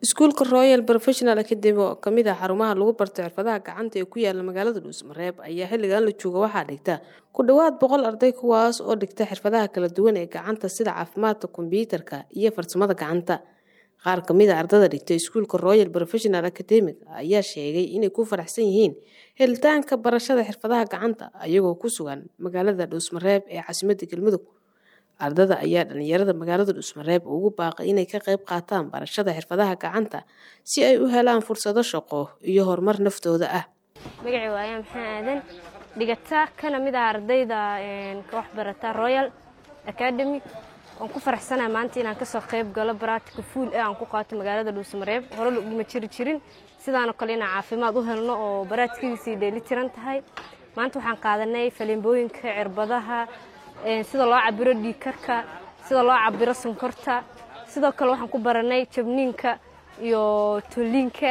iskuulka royal professional academy oo kamid ah xarumaha lagu barto xirfadaha gacanta ee ku yaala magaalada dhuusmareeb ayaa xilligan la jooga waxaa dhigta ku dhowaad boqol arday kuwaas oo dhigta xirfadaha kala duwan ee gacanta sida caafimaadka kombyuutarka iyo farsamada gacanta qaar kamid a ardada dhigta iskuulka royal professional academic ayaa sheegay inay ku faraxsan yihiin helitaanka barashada xirfadaha gacanta ayagoo ku sugan magaalada dhuusmareeb ee caasimadda galmudug ardada ayaa dhalinyarada magaalada dhuusmareeb ugu baaqay inay ka qayb qaataan barashada xirfadaha gacanta si ay u helaan fursado shaqo iyo horumar naftooda ah magacii waaya maxaa aadan dhigata kana mid ah ardayda ka waxbarata royal academy waan ku faraxsanaha maanta inaan kasoo qayb galo baraatika fuul ee aan ku qaato magaalada dhuusmareeb hore laguma jiri jirin sidaanoo kale inaan caafimaad u helno oo baraatikadiisii dheeli tiran tahay maanta waxaan qaadanay falimbooyinka cirbadaha sida loo cabiro dhiikarka sida loo cabiro sonkorta sidoo kale waxaan ku baranay jabniinka iyo toliinka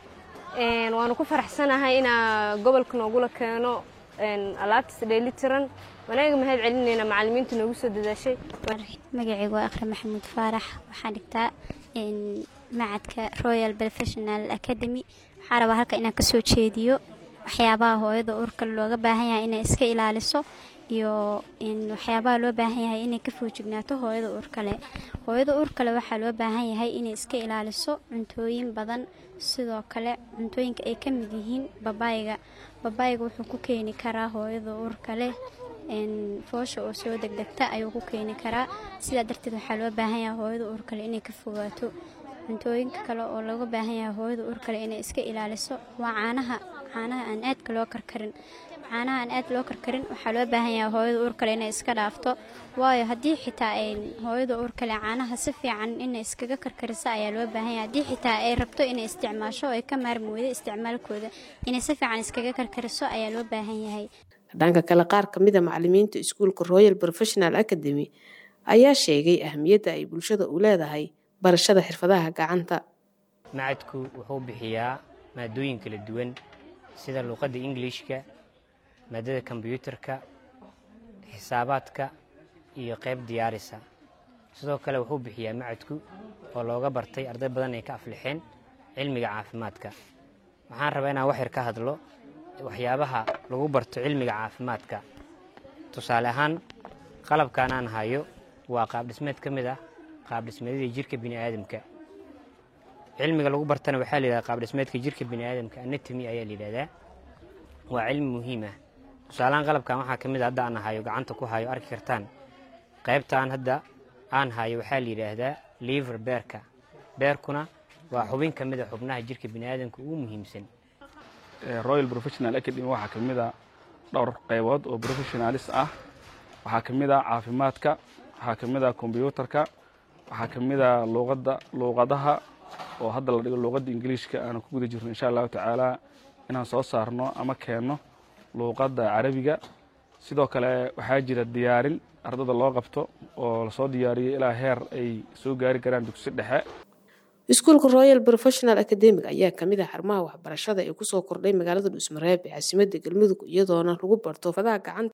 waanu ku faraxsanahay inaa gobolka noogula keeno alaabtiis dheeli tiran wanaaga mahad celinayna macalimiinta noogu soo dadaashay magacaygu waa akhre maxamuud faarax waxaan dhigtaa macadka royal professional academy waxaa rabaa halka inaan kasoo jeediyo waxyaabaha hooyada urka looga baahan yahay inay iska ilaaliso iyo waxyaabaha loo baahan yahay inay ka foojignaato hooyada uurkale hooyada uurkale waxaa loo baahan yahay inay iska ilaaliso cuntooyin badan sidoo kale cuntooyinka ay ka mid yihiin babaayga babaayga wuxuu ku keeni karaa hooyada uurkale foosha oo soo degdegta ayuu ku keeni karaa sidaa darteed waxaa loo baahan yahay hooyada uurkale inay ka fogaato cuntooyinka kale oo looga baahan yahay hooyada uurkale inay iska ilaaliso waa caanaha caanaha aan aadka loo karkarin caanaha aan aad loo karkarin waxaa loo baahan yahay hooyada uurkale inay iska dhaafto waayo haddii xitaa ay hooyada uurkale caanaha si fiican inay iskaga karkariso ayaa loo baahan yahay haddii xitaa ay rabto inay isticmaasho oo ay ka maarmi weydo isticmaalkooda inay si fiican iskaga karkariso ayaa loo baahan yahay dhanka kale qaar kamid a macalimiinta iskuulka royal professional academy ayaa sheegay ahmiyadda ay bulshada u leedahay barashada xirfadaha gacanta macadku wuxuu bixiyaa maadooyin kala duwan sida luuqadda ingiliishka maadada kombyuutarka xisaabaadka iyo qayb diyaarisa sidoo kale wuxuu bixiyaa macadku oo looga bartay arday badan ay ka aflixeen cilmiga caafimaadka waxaan rabaa inaan wax yar ka hadlo waxyaabaha lagu barto cilmiga caafimaadka tusaale ahaan qalabkan aan hayo waa qaabdhismeed ka mid ah qaabdhismeedyadii jirka bini'aadamka cilmiga lagu bartana waxaa la yidhahda qaabdhismeedka jirka bini'aadamka anatomy ayaa la yidhahdaa waa cilmi muhiim ah tusaalahaan qalabkan waxaa ka mid a hadda aan hayo gacanta ku hayo arki kartaan qaybtaan hadda aan hayo waxaa la yidhaahdaa liver beerka beerkuna waa xubin ka mid a xubnaha jirka bini'aadamka ugu muhiimsan royal professional academy waxaa ka mid a dhowr qaybood oo professionalis ah waxaa ka mid a caafimaadka waxaa ka mid a kombyuutarka waxaa ka mid a luuqadda luuqadaha oo hadda la dhigo luuqadda ingiliishka aanu ku guda jirno insha allahu tacaala inaan soo saarno ama keenno luuqadda carabiga sidoo kale waxaa jira diyaarin ardada loo qabto oo lasoo diyaariyo ilaa heer ay soo gaari karaan dugsi dhexe iskuulka royal professional academic ayaa kamid ah xarumaha waxbarashada ee kusoo kordhay magaalada dhuusmareeb ee caasimadda galmudug iyadoona lagu barto fadaha gacanta